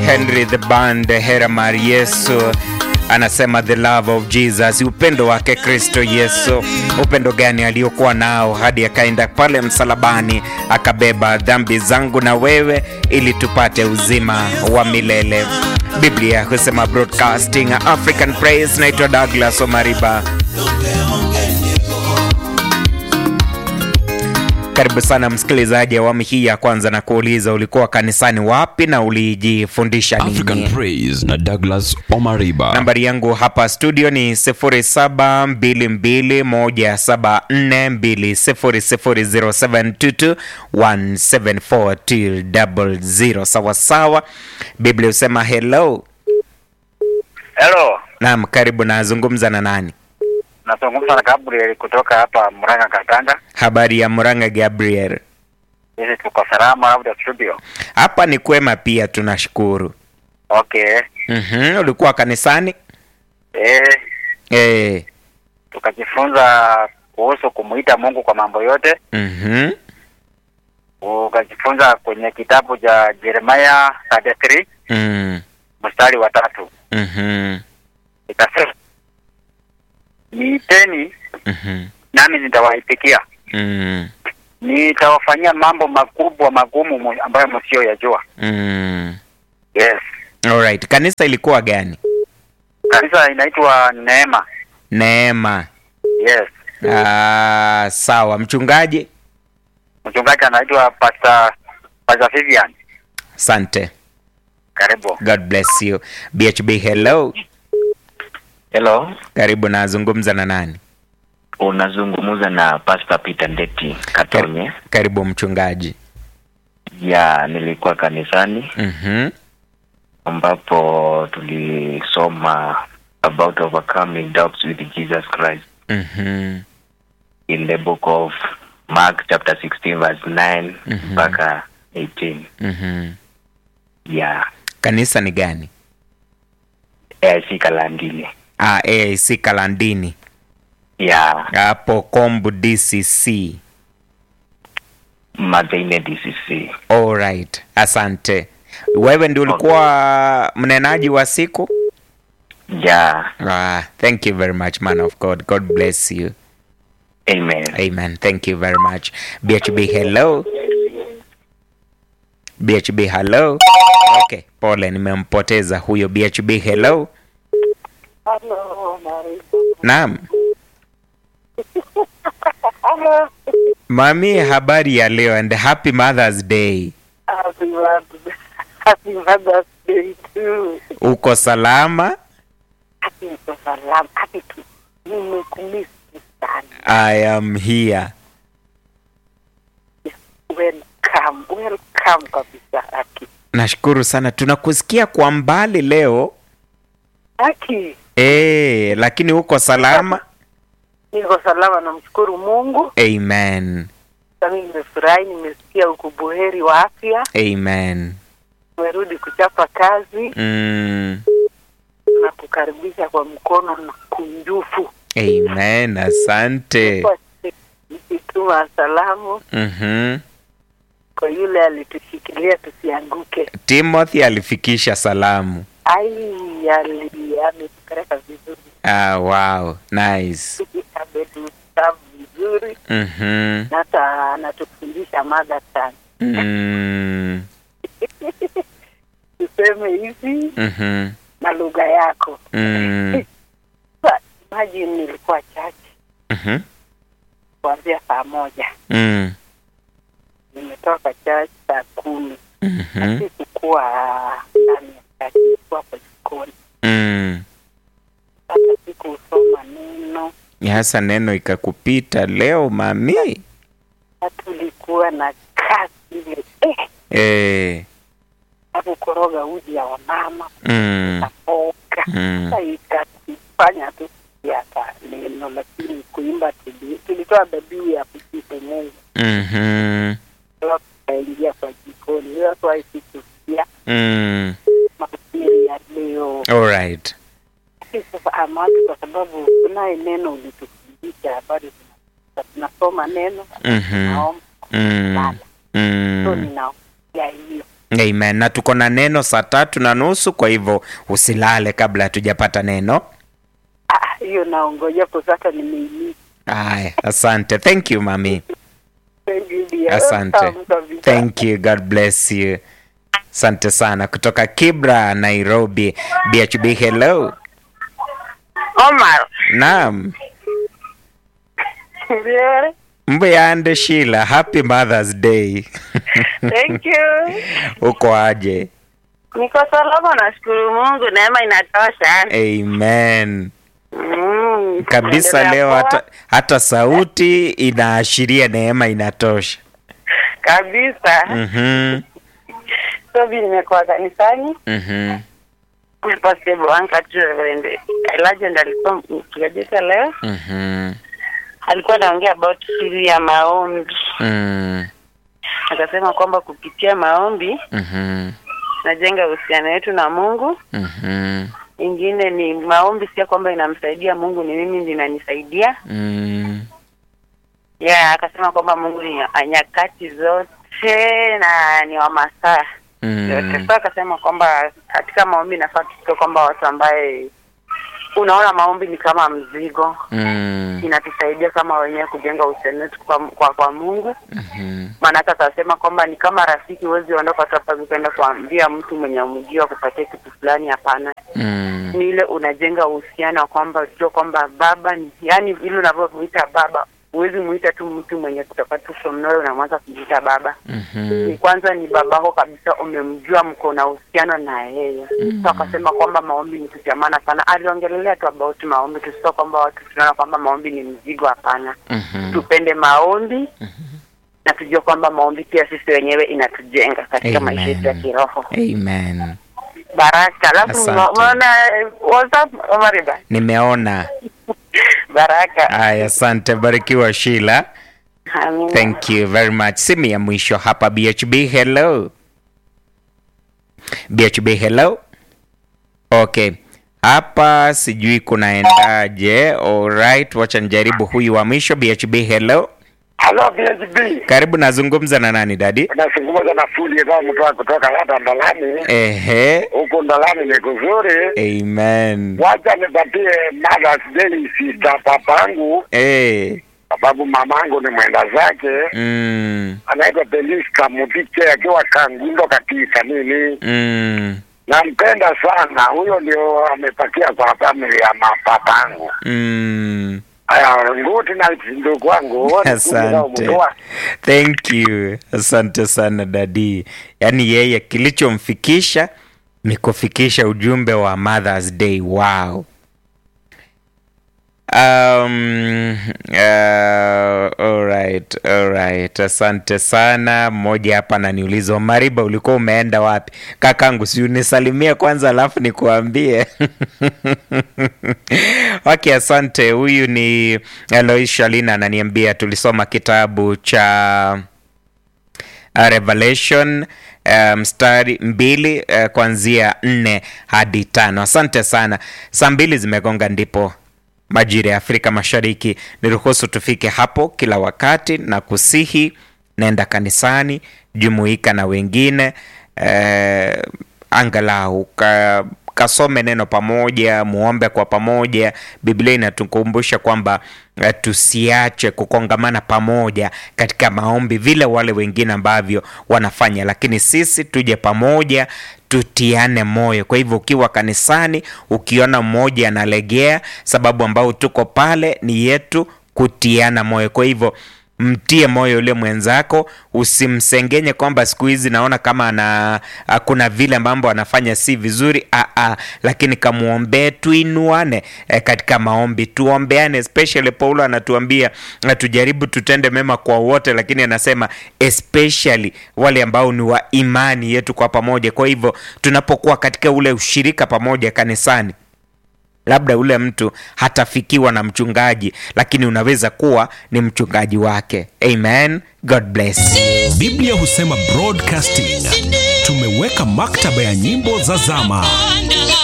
Henry the Band Heramar Yesu anasema the love of Jesus, upendo wake Kristo Yesu. Upendo gani aliokuwa nao hadi akaenda pale msalabani akabeba dhambi zangu na wewe ili tupate uzima wa milele. Biblia husema broadcasting African Praise. Naitwa Douglas Omariba. Karibu sana msikilizaji, awamu hii ya kwanza na kuuliza ulikuwa kanisani wapi na ulijifundisha African nini? Praise na Douglas Omariba. Nambari yangu hapa studio ni 072217200722174200 sawasawa. Biblia husema hello. Hello, Naam, karibu. Nazungumza na nani? nazungumza na Gabriel kutoka hapa Murang'a Katanga. Habari ya Murang'a, Gabriel? Sisi tuko salama, labda studio. Hapa ni kwema pia, tunashukuru. Okay. Mhm, ulikuwa kanisani? Eh, Eh. tukajifunza kuhusu kumuita Mungu kwa mambo yote. Mhm. Ukajifunza kwenye kitabu cha Jeremiah 33 Mm. mstari wa tatu. Mhm. Ikasema, niiteni Mhm. nami nitawaipikia, Mm. nitawafanyia mambo makubwa magumu mu- ambayo msiyoyajua. Mm. Yes. Alright. Kanisa ilikuwa gani? Kanisa inaitwa Neema. Neema. Yes. Ah, sawa. Mchungaji? Mchungaji anaitwa Pastor Pastor Vivian. Asante. Karibu. God bless you. BHB hello. Hello, Karibu nazungumza na nani? unazungumza na Pastor Peter Ndeti Katonye. Karibu mchungaji. Ya, nilikuwa kanisani Mhm. ambapo tulisoma about overcoming doubts with Jesus Christ Mhm. in the book of Mark chapter 16 verse 9 Mhm. mpaka 18. Mhm. Ya, Kanisa ni gani? AIC Kalandini. Ah, AIC Kalandini. Ya, Hapo Kombu DCC. Mathine DCC. Alright. Asante. Wewe ndio ulikuwa mnenaji wa siku? Ya, Ah, thank you very much man of God. God bless you. amen. Amen. Thank you very much. BHB hello. BHB hello. Okay, pole nimempoteza huyo BHB hello. Hello, Mary. Naam. Mami, habari ya leo and happy Mother's Day. Happy Mother's, Happy Mother's Day too. Uko salama? Happy niko salama. Happy tu. Nimekumisi sana. I am here. Welcome, welcome kabisa Aki. Nashukuru sana. Tunakusikia kwa mbali leo. Aki, Eh, lakini uko salama? niko salama, namshukuru Mungu. Amen. Sasa nimefurahi, nimesikia uko buheri wa afya, Amen. umerudi kuchapa kazi Mm. na kukaribisha kwa mkono na kunjufu. Amen. Asante. Kwa nikituma salamu Mhm. kwa yule alitushikilia tusianguke. Timothy alifikisha salamu. Ai, ali ametupeleka vizuri, Ah, wow. Nice. ametusavu vizuri, Mhm. na hata anatufundisha mada sana. Mm. Tuseme hivi Mhm. na lugha yako. Mm. Sa- Imagine nilikuwa chache Mhm. kuanzia saa moja, Mm. nimetoka chache saa kumi. Mhm. Sikukuwa ndani ya chache, nilikuwa kwa jikoni. Mm. Sasa sikusoma neno, Hasa neno ikakupita leo mami. na tulikuwa na kazi ile eh, Eh. na kukoroga uji ya wamama Mm. kapoka Mm. sasa ikatufanya tu hata neno, lakini kuimba tuli- tulitoa dhabihu ya kusifu Mungu, Mhm. Alafu tukaingia kwa jikoni. That's why sikusikia Mm. mahubiri ya leo. All right. Lakini Sasa amati, kwa sababu kunaye neno ulitufundisha, bado tuna- tunasoma neno Mhm. naomba Mm. sana, so Mm. ninaongea hiyo Amen. Na tuko na neno saa tatu na nusu, kwa hivyo usilale kabla hatujapata neno. Ah, hiyo naongoja kwa sasa nimeimisi. Haya, asante. Thank you mami. Thank you dear. Asante. Tamu kabisa. Thank you. God bless you. Asante sana kutoka Kibra, Nairobi. BHB, hello. Omar. Naam. Ndio. Mbuyande Sheila, happy Mother's Day. Thank you. Uko aje? Niko salama nashukuru Mungu neema inatosha. Amen. Mm, Kabisa naendelea leo poa. hata, hata sauti inaashiria neema inatosha. kabisa. Mhm. So mimi nimekuwa kanisani. Mhm. Pastor Bwanka tu Reverend Elijah ndiye alikuwa mkiajika leo. Mhm. Alikuwa anaongea about siri ya maombi. Mm. Akasema kwamba kupitia maombi Mhm. najenga uhusiano wetu na Mungu. Mhm. Ingine ni maombi, sio kwamba inamsaidia Mungu, ni mimi ndiye inanisaidia. Mm. Yeah, akasema kwamba Mungu ni wa nyakati zote na ni wa masaa yote. Mm. So akasema kwamba katika maombi nafaa tusikie kwamba watu ambaye unaona maombi ni kama mzigo, Mm. inatusaidia kama wenyewe kujenga uhusiano wetu kwa, kwa, kwa Mungu. Mhm. Maanake akasema kwamba ni kama rafiki, huwezi ondoka tu hapa ukaenda kuambia mtu mwenye umjua kupatia kitu fulani. Hapana, Mm. ni ile unajenga uhusiano wa kwamba ujua kwamba baba ni yani, vile unavyomuita baba, huwezi muita tu mtu mwenye kutoka tu from nowhere unamwanza kumuita baba. Mhm. Ni kwanza ni babako kabisa, umemjua, mko na uhusiano na yeye. So akasema kwamba maombi ni kitu cha maana sana. Aliongelelea tu about maombi, tusio kwamba watu tunaona kwamba maombi ni mzigo. Hapana, Mhm. tupende maombi na tujue kwamba maombi pia sisi wenyewe inatujenga katika Amen. maisha yetu ya kiroho. Amen. Baraka. Alafu Asante. umeona eh, WhatsApp Omariba? Nimeona. Baraka. Haya, asante. Barikiwa Sheila. Amina. Thank you very much. Simu ya mwisho hapa BHB, hello. BHB, hello. Okay. Hapa sijui kunaendaje. Alright, wacha nijaribu huyu wa mwisho BHB, hello. Halo BHB. Karibu nazungumza na nani dadi? Unazungumza na fundi kama mtu wa kutoka hata Ndalani. Ehe. Huko Ndalani ni kuzuri. Amen. Wacha nipatie Mother's Day sister papangu Eh. sababu mamangu ni mwenda zake. Mm. Anaitwa Beliska Mutike akiwa Kangundo katika nini. Mm. Nampenda sana. Huyo ndio amepakia kwa family ya mapapangu. Mm. Aya, nguti na ndugu wangu wote Asante. Thank you. Asante sana dadi. Yaani yeye kilichomfikisha ni kufikisha ujumbe wa Mother's Day. Wow. Um, uh, alright, alright. Asante sana. Mmoja hapa ananiuliza Mariba, ulikuwa umeenda wapi? Kakangu, si unisalimie kwanza alafu nikuambie. Okay, asante. Huyu ni Elois Shalina ananiambia tulisoma kitabu cha uh, Revelation uh, mstari mbili uh, kuanzia nne hadi tano. Asante sana. Saa mbili zimegonga ndipo majira ya Afrika Mashariki. Niruhusu tufike hapo kila wakati na kusihi, nenda kanisani, jumuika na wengine eh, angalau ka, kasome neno pamoja, muombe kwa pamoja. Biblia inatukumbusha kwamba eh, tusiache kukongamana pamoja katika maombi vile wale wengine ambavyo wanafanya, lakini sisi tuje pamoja tutiane moyo. Kwa hivyo ukiwa kanisani, ukiona mmoja analegea, sababu ambao tuko pale ni yetu kutiana moyo. Kwa hivyo mtie moyo yule mwenzako, usimsengenye kwamba siku hizi naona kama ana a, kuna vile mambo anafanya si vizuri a, a, lakini kamwombee, tuinuane e, katika maombi, tuombeane. Especially Paulo anatuambia na tujaribu tutende mema kwa wote, lakini anasema especially wale ambao ni wa imani yetu kwa pamoja. Kwa hivyo tunapokuwa katika ule ushirika pamoja kanisani labda ule mtu hatafikiwa na mchungaji, lakini unaweza kuwa ni mchungaji wake. Amen, God bless. Biblia husema broadcasting. Tumeweka maktaba ya nyimbo za zama